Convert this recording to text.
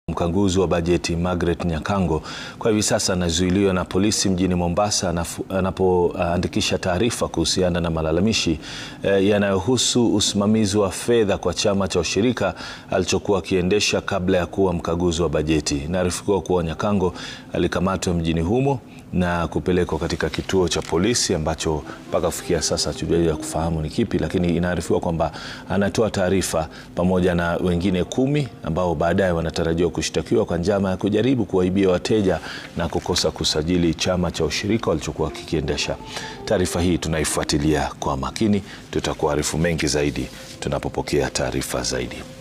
Mkaguzi wa bajeti Margaret Nyakango kwa hivi sasa anazuiliwa na polisi mjini Mombasa anapoandikisha taarifa kuhusiana na malalamishi eh, yanayohusu usimamizi wa fedha kwa chama cha ushirika alichokuwa akiendesha kabla ya kuwa mkaguzi wa bajeti. Inaarifiwa kuwa Nyakango alikamatwa mjini humo na kupelekwa katika kituo cha polisi ambacho mpaka kufikia sasa hatujaweza kufahamu ni kipi, lakini inaarifiwa kwamba anatoa taarifa pamoja na wengine kumi ambao baadaye wanatarajiwa kushtakiwa kwa njama ya kujaribu kuwaibia wateja na kukosa kusajili chama cha ushirika walichokuwa kikiendesha. Taarifa hii tunaifuatilia kwa makini, tutakuarifu mengi zaidi tunapopokea taarifa zaidi.